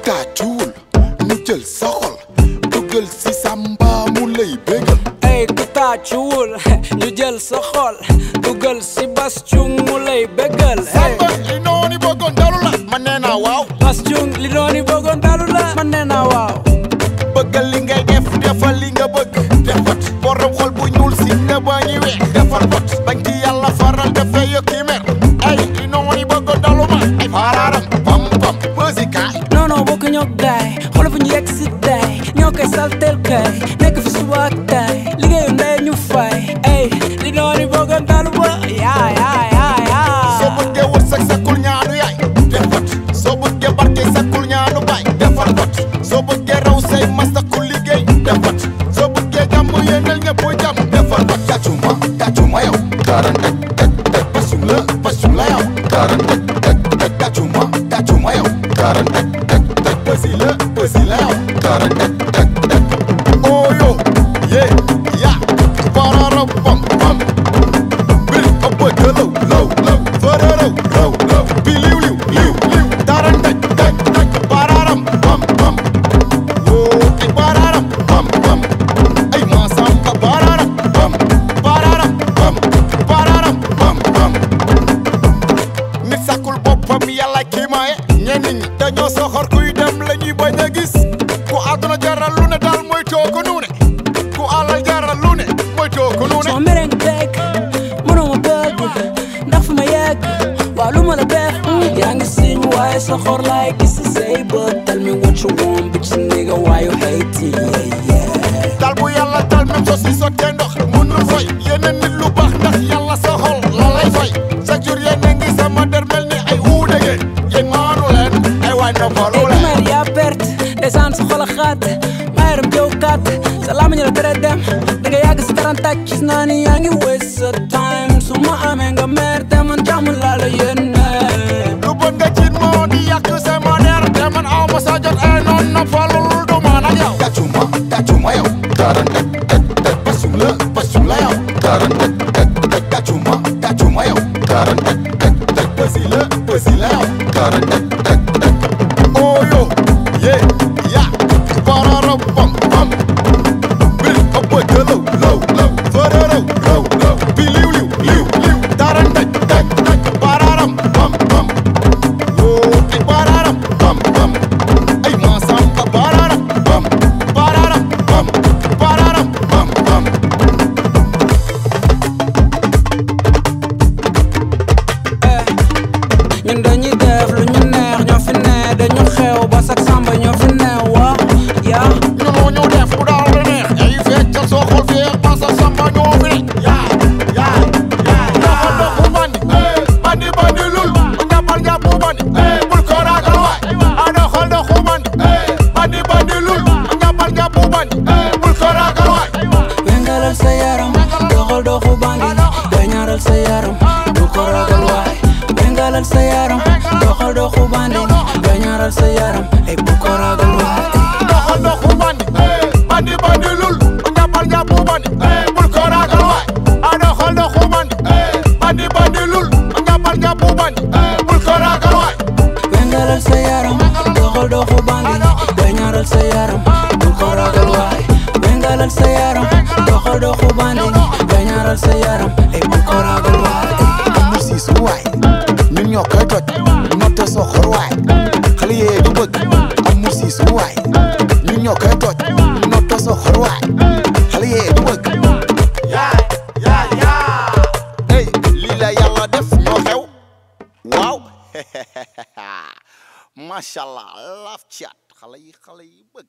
tàccuwul ñu jël sa xol dugal si samba mu lay bégal ey ku tàccuwul ñu jël sa xol dugal si bas cung mu lay bégal samba li noonu bëggoon dalu la man nee naa waaw bas cung li dooni bëggoon dalu la man nee naa waaw bëggal li ngay def defal li nga bëgg defat borom xol bu ñuul si nga bañi we defal bot bañ ci yàlla faral dafay yokki mer ay li noonu bëggoon dalu ma ay faaraaram pam pam musica non non bokk ñoo gaay xool fu ñu yegg si tay ñoo koy saltel kay nekk fi suba ak tay liggéeyu ndey ñu fay ey li dooni bëggoon dalu ba yaa yaa yaa yaa soo bëggee wërsëg sakkul ñaanu yaay defat soo bëggee barke sakkul ñaanu baay defal bot soo bëggee raw say mas sakkul liggéey defat soo bëggee jàmm yéenal ñëpp jàmm defal bot gàccuma gàccuma yow karan tek tek tek pasum la pasum la yow karan tek tek tek gàccuma gàccuma yow karan tek tek tek pasi la pasi la yow karan tek tek tek oyo ye ya pararam pam pam biri ëpp gëlaw law law fërërëw raw raw bi liw liw liw liw daran daj daj daj bararam bam bam woo ay bararam bam bam ay maasamba bararam bam bararam bam bararam bam bam nit sàkkul boppam yàlla kii maaye ñenn ñi dañoo soxor kuy dem la ñuy bañ a gis ku àdduna jaral lu ne daal mooy too ko nuune ku alal jaral lu ne mooy too ko nuune soo mereng dëkk mënoo ma bëgg ndax fu ma yegg waaw lu ma la def yaa ngi siñ waaye sa xor laay gis si say bët tell me what you want bitch nigga why you hating yeah yeah dal bu yàlla dal même soo si sottee ndox mënul fay yeneen nit lu baax ndax yàlla sa xol la lay fay chaque jour yéen a ngi sama der mel ni ay uude ngeen yéen maanu leen ay waay noppalu Ey, leen mer yaa perte desaan sa xol a xaat maa yaram jëw kat sa lamañ la tere dem da nga yàgg si tarantaaj gis naa ni yaa ngi waste sa time su ma amee nga mer te man jàmm laa la yéene lu bon nga ciit moo di yàq sama der te man aw ma sa jot ay noon noppalul du man ak yow gàccuma gàccuma yow karan tek tek tek pasum la pasum la yow karan tek tek tek gàccuma gàccuma yow karan tek tek tek pasi la pasi la yow karan tek tek tek oyo ye ya pararam pam pam biri ëpp gëlaw law law fërërëw raw raw bi liw liw liw liw daran daj daj daj bararam pam pam woo ay bararam pam pam ay maasamba bararam pam bararam pam bararam pam pam ñun dañuy def lu ñu neex ñoo fi ne dañu xew ba sax samba ñoo fi ne wa yaa ñoo ñu def bu daal la neex ay feccal soo xool fee masa samba ñoo fi ne yaa yaa yaa doxal doxu bandi bandi bandi lul njàppal njàppu bandi bul ko ragal waay a doxal doxu bandi bandi bandi lul njàppal njàppu bandi bul ko ragal waay wengalal sa yaram doxal doxu bandi gañaaral sa yaram bu ko ragal waay wengalal sa yaram doxal doxu bandi gañaaral sa yaram ay bu ko ragal waay doxal doxu bandi bandi bandi lul njàppal njàppu bandi bul ko ragal waay a doxal doxu bandi bandi bandi lul njàppal njàppu bandi bul ko ragal waay wengalal sa yaram doxal doxu bandi gañaaral sa yaram bu ko ragal waay wengalal sa yaram doxal doxu bandi gañaaral sa yaram ay bu ko ragal waay amul siis waay ñun ñoo koy toj notte soxor waay xale yee du bëgg amul siis waay ñun ñoo koy toj notte soxor waay xale yee du bëgg yaay yaay yaay ey lii la yàlla def ñoo xew waaw macha allah laaf caat xale yi xale yi bëgg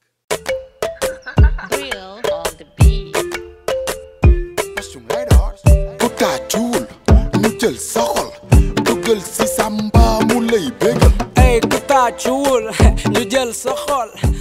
Real on the beat. pasum lay door ku tàccuwul ñu jël sa xol dugal si samba mu lay bégal ey ku tàccuwul ñu jël sa xol